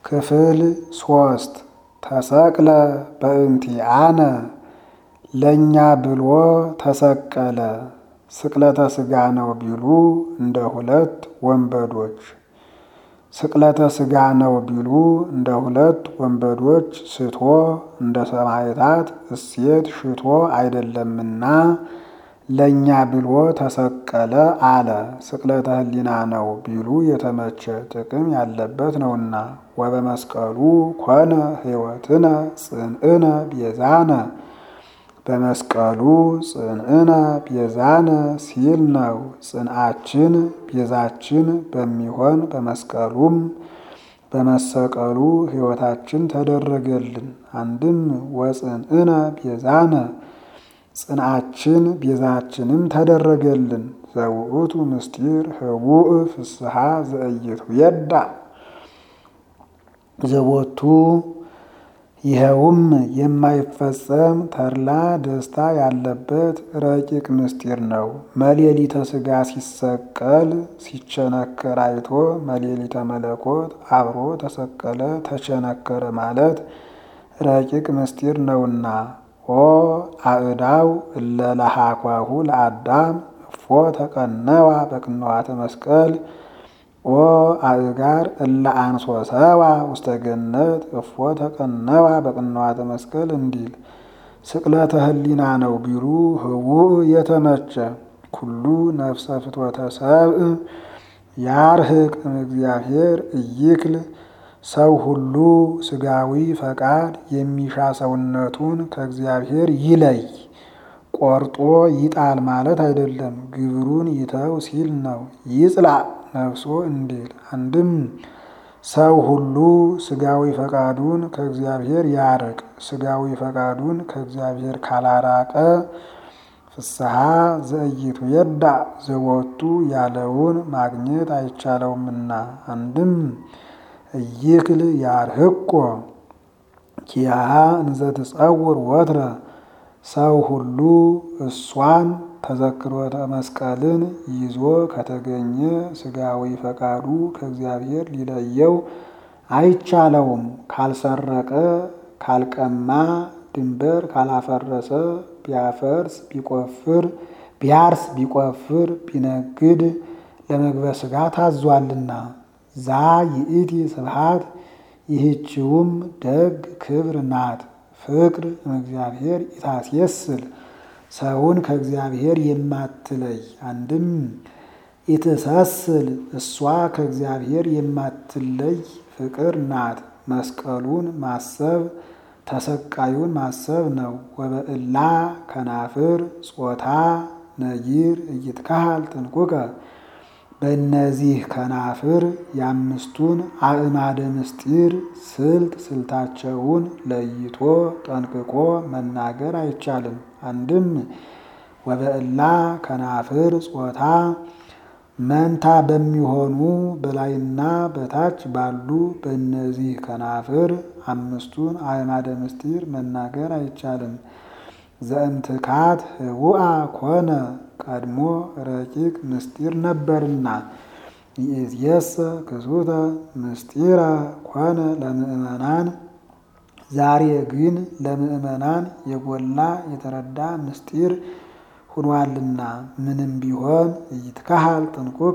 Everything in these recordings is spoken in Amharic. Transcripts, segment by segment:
ክፍል ሶስት ተሰቅለ በእንቲአነ ለእኛ ብሎ ተሰቀለ። ስቅለተ ሥጋ ነው ቢሉ እንደ ሁለት ወንበዶች ስቅለተ ሥጋ ነው ቢሉ እንደ ሁለት ወንበዶች ስቶ እንደ ሰማዕታት እሴት ሽቶ አይደለምና ለእኛ ብሎ ተሰቀለ አለ። ስቅለተ ሕሊና ነው ቢሉ የተመቸ ጥቅም ያለበት ነውና። ወበመስቀሉ ኮነ ሕይወትነ ጽንዕነ ቤዛነ በመስቀሉ ጽንዕነ ቤዛነ ሲል ነው። ጽንዓችን ቤዛችን በሚሆን በመስቀሉም በመሰቀሉ ሕይወታችን ተደረገልን። አንድም ወጽንዕነ ቤዛነ ጽንዓችን ቤዛችንም ተደረገልን። ዘውእቱ ምስጢር ህቡእ ፍስሐ ዘእይቱ የዳ ዘቦቱ ይኸውም የማይፈጸም ተድላ ደስታ ያለበት ረቂቅ ምስጢር ነው። መሌሊተ ሥጋ ሲሰቀል ሲቸነከር አይቶ መሌሊተ መለኮት አብሮ ተሰቀለ ተቸነከረ ማለት ረቂቅ ምስጢር ነውና። ኦ አእዳው እለ ለሃኳሁ ለአዳም እፎ ተቀነዋ በቅንዋተ መስቀል ኦ አእጋር እለ አንሶሰዋ ውስተ ገነት እፎ ተቀነዋ በቅንዋተ መስቀል እንዲል ስቅለተ ሕሊና ነው ቢሉ ህቡእ የተመቸ ኩሉ ነፍሰ ፍትወተ ሰብእ ያርህቅ እግዚአብሔር እይክል ሰው ሁሉ ስጋዊ ፈቃድ የሚሻ ሰውነቱን ከእግዚአብሔር ይለይ። ቆርጦ ይጣል ማለት አይደለም፣ ግብሩን ይተው ሲል ነው። ይጽላ ነፍሶ እንዲል አንድም ሰው ሁሉ ስጋዊ ፈቃዱን ከእግዚአብሔር ያርቅ። ስጋዊ ፈቃዱን ከእግዚአብሔር ካላራቀ ፍስሐ ዘእይቱ የዳ ዘወቱ ያለውን ማግኘት አይቻለውምና አንድም እይክል ያርህቆ ኪያሃ እንዘ ትጸውር ወትረ ሰው ሁሉ እሷን ተዘክሮተ መስቀልን ይዞ ከተገኘ ስጋዊ ፈቃዱ ከእግዚአብሔር ሊለየው አይቻለውም። ካልሰረቀ፣ ካልቀማ፣ ድንበር ካላፈረሰ፣ ቢያፈርስ ቢቆፍር ቢያርስ ቢቆፍር ቢነግድ ለመግበ ሥጋ ታዟልና። ዛ ይእቲ ስብሐት ይህችውም ደግ ክብር ናት። ፍቅር እግዚአብሔር ኢታስየስል ሰውን ከእግዚአብሔር የማትለይ አንድም ኢትሰስል እሷ ከእግዚአብሔር የማትለይ ፍቅር ናት። መስቀሉን ማሰብ ተሰቃዩን ማሰብ ነው። ወበእላ ከናፍር ጾታ ነይር እይትካሃል ጥንቁቀ በእነዚህ ከናፍር የአምስቱን አእማደ ምስጢር ስልት ስልታቸውን ለይቶ ጠንቅቆ መናገር አይቻልም። አንድም ወበእላ ከናፍር ጾታ መንታ በሚሆኑ በላይና በታች ባሉ በእነዚህ ከናፍር አምስቱን አእማደ ምስጢር መናገር አይቻልም። ዘእምትካት ህቡአ ኮነ ቀድሞ ረቂቅ ምስጢር ነበርና ይእዜሰ ክሱተ ምስጢረ ኮነ ለምእመናን ዛሬ ግን ለምእመናን የጎላ የተረዳ ምስጢር ሁኗልና ምንም ቢሆን እይትካሃል ጥንቁቀ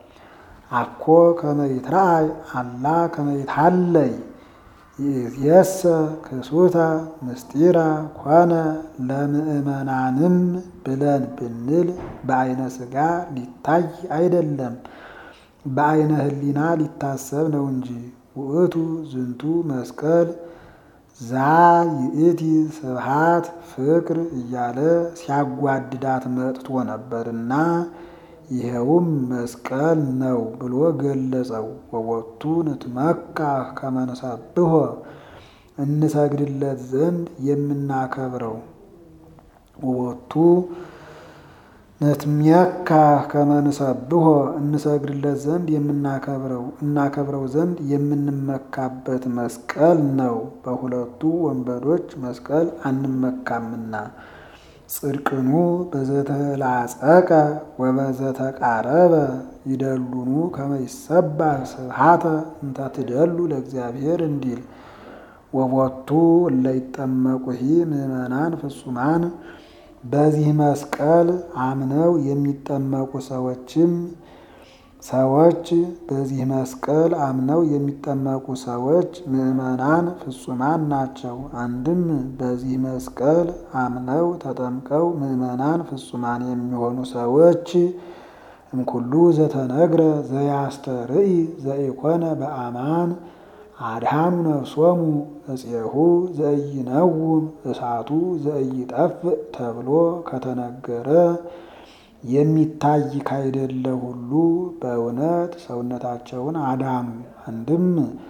አኮ ከመ ይትረአይ አላ ከመ ይትሃለይ ይእዜሰ ክሱተ ምስጢረ ኮነ ለምእመናንም ብለን ብንል በአይነ ሥጋ ሊታይ አይደለም፣ በአይነ ሕሊና ሊታሰብ ነው እንጂ። ውእቱ ዝንቱ መስቀል ዛ ይእቲ ስብሃት ፍቅር እያለ ሲያጓድዳት መጥቶ ነበርና ይኸውም መስቀል ነው ብሎ ገለጸው። ወወቱ ንትመካ ከመንሰብሖ እንሰግድለት ዘንድ የምናከብረው ወወቱ ንትሜካ ከመንሰብሖ እንሰግድለት ዘንድ የምናከብረው እናከብረው ዘንድ የምንመካበት መስቀል ነው። በሁለቱ ወንበዶች መስቀል አንመካምና ጽድቅኑ በዘተላጸቀ ወበዘተቃረበ ይደሉኑ ከመ ይሰባህ ስብሐተ እንተ ትደሉ ለእግዚአብሔር እንዲል ወቦቱ እለ ይጠመቁሂ ምእመናን ፍጹማን በዚህ መስቀል አምነው የሚጠመቁ ሰዎችም ሰዎች በዚህ መስቀል አምነው የሚጠመቁ ሰዎች ምእመናን ፍጹማን ናቸው። አንድም በዚህ መስቀል አምነው ተጠምቀው ምእመናን ፍጹማን የሚሆኑ ሰዎች እምኩሉ ዘተነግረ ዘያስተርኢ ዘኢኮነ በአማን አድሃኑ ነፍሶሙ እፄሁ ዘኢይነውም እሳቱ ዘኢይጠፍእ ተብሎ ከተነገረ የሚታይ ካይደለ ሁሉ በእውነት ሰውነታቸውን አዳኑ። አንድም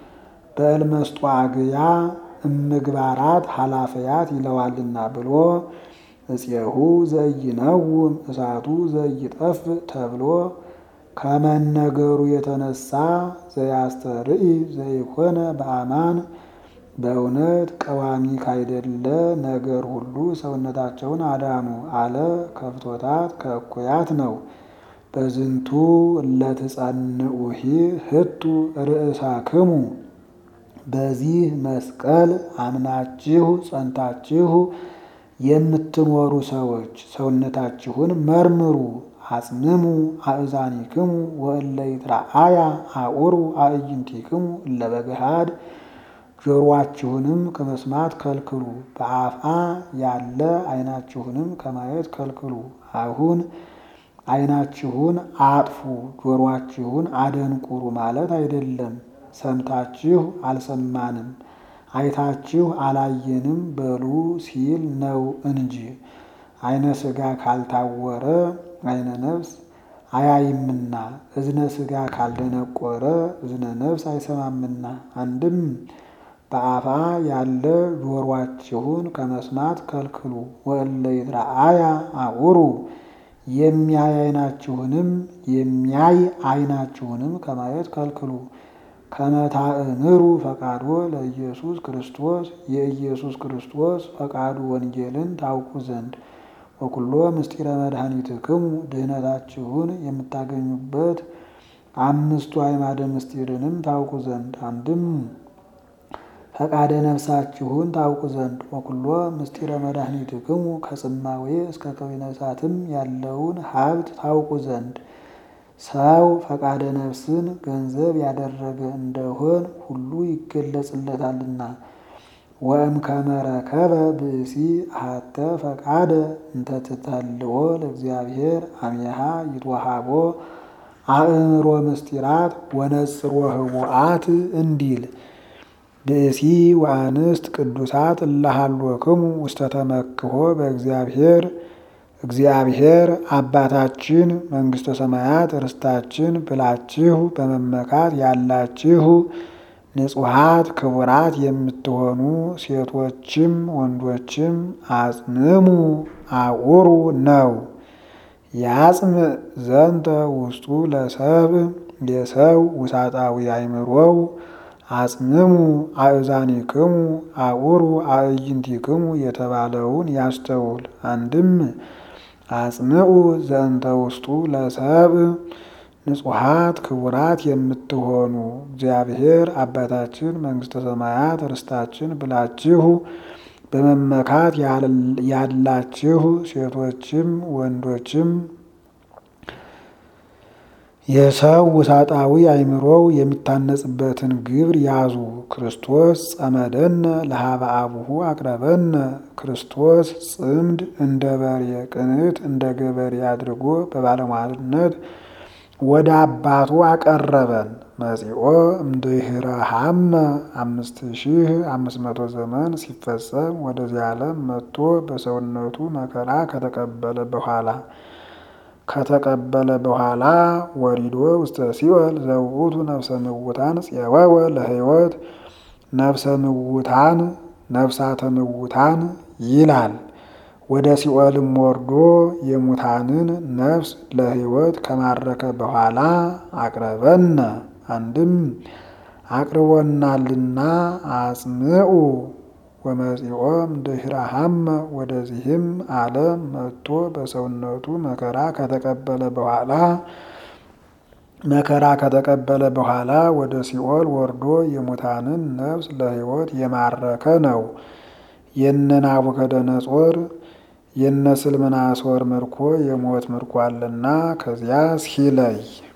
በእልመስጧግያ እምግባራት ኃላፊያት ይለዋልና ብሎ እፄሁ ዘኢይነውም እሳቱ ዘኢይጠፍእ ተብሎ ከመነገሩ የተነሳ ዘያስተርኢ ዘኢኮነ በአማን በእውነት ቀዋሚ ካይደለ ነገር ሁሉ ሰውነታቸውን አዳኑ አለ። ከፍቶታት ከእኩያት ነው። በዝንቱ እለትጸንዑሂ ህቱ ርእሳክሙ በዚህ መስቀል አምናችሁ ጸንታችሁ የምትኖሩ ሰዎች ሰውነታችሁን መርምሩ። አጽምሙ አእዛኒክሙ ወእለ ይትረአያ አኡሩ አዕይንቲክሙ እለ በገሃድ ጆሮአችሁንም ከመስማት ከልክሉ፣ በአፍአ ያለ ዓይናችሁንም ከማየት ከልክሉ። አሁን ዓይናችሁን አጥፉ፣ ጆሮአችሁን አደንቁሩ ማለት አይደለም። ሰምታችሁ አልሰማንም፣ አይታችሁ አላየንም በሉ ሲል ነው እንጂ ዓይነ ሥጋ ካልታወረ ዓይነ ነፍስ አያይምና፣ እዝነ ሥጋ ካልደነቆረ እዝነ ነፍስ አይሰማምና። አንድም በአፋ ያለ ጆሮአችሁን ከመስማት ከልክሉ። ወእለ ይትረአያ አኡሩ የሚያይ ዓይናችሁንም የሚያይ ዓይናችሁንም ከማየት ከልክሉ። ከመታእምሩ ፈቃዶ ለኢየሱስ ክርስቶስ የኢየሱስ ክርስቶስ ፈቃዱ ወንጌልን ታውቁ ዘንድ ወኩሎ ምስጢረ መድኃኒትክሙ ድህነታችሁን የምታገኙበት አምስቱ አዕማደ ምስጢርንም ታውቁ ዘንድ አንድም ፈቃደ ነፍሳችሁን ታውቁ ዘንድ ወኩሎ ምስጢረ መድኃኒትክሙ ከጽማዌ እስከ ከዊነ እሳትም ያለውን ሀብት ታውቁ ዘንድ ሰው ፈቃደ ነፍስን ገንዘብ ያደረገ እንደሆን ሁሉ ይገለጽለታልና። ወእም ከመረከበ ብእሲ አሐተ ፈቃደ እንተ ትተልዎ ለእግዚአብሔር አሜሃ ይትወሃቦ አእምሮ ምስጢራት ወነጽሮ ህቡአት እንዲል ብእሲ ወአንስት ቅዱሳት እለሃሎክሙ ውስተ ተመክሖ በእግዚአብሔር እግዚአብሔር አባታችን መንግሥተ ሰማያት ርስታችን ብላችሁ በመመካት ያላችሁ ንጹሐት ክቡራት የምትሆኑ ሴቶችም ወንዶችም አጽምሙ አቁሩ ነው። ያጽም ዘንተ ውስጡ ለሰብ የሰው ውሳጣዊ አይምሮው አጽምሙ አእዛኒክሙ አቁሩ አዕይንቲክሙ የተባለውን ያስተውል። አንድም አጽምዑ ዘንተ ውስጡ ለሰብ ንጹሐት ክቡራት የምትሆኑ እግዚአብሔር አባታችን መንግሥተ ሰማያት ርስታችን ብላችሁ በመመካት ያላችሁ ሴቶችም ወንዶችም የሰው ውሳጣዊ አይምሮው የሚታነጽበትን ግብር ያዙ። ክርስቶስ ጸመደነ ለሀበ አቡሁ አቅረበነ ክርስቶስ ጽምድ እንደ በሬ ቅንት እንደ ገበሬ አድርጎ በባለሟልነት ወደ አባቱ አቀረበን። መጺኦ እምድኅረ ሀመ አምስት ሺህ አምስት መቶ ዘመን ሲፈጸም ወደዚህ ዓለም መጥቶ በሰውነቱ መከራ ከተቀበለ በኋላ ከተቀበለ በኋላ ወሪዶ ውስተ ሲኦል ዘውእቱ ነፍሰ ምውታን ጽወወ ለሕይወት ነፍሰ ምውታን ነፍሳተ ምውታን ይላል። ወደ ሲኦልም ወርዶ የሙታንን ነፍስ ለሕይወት ከማረከ በኋላ አቅረበነ አንድም አቅርቦናልና አጽምዑ ወመጺኦም ድኅረሃመ ወደዚህም ዓለም መጥቶ በሰውነቱ መከራ ከተቀበለ በኋላ መከራ ከተቀበለ በኋላ ወደ ሲኦል ወርዶ የሙታንን ነፍስ ለሕይወት የማረከ ነው። የነ ናቡከደነጾር የነ ስልምናሶር ምርኮ የሞት ምርኮ አለና ከዚያ ሲለይ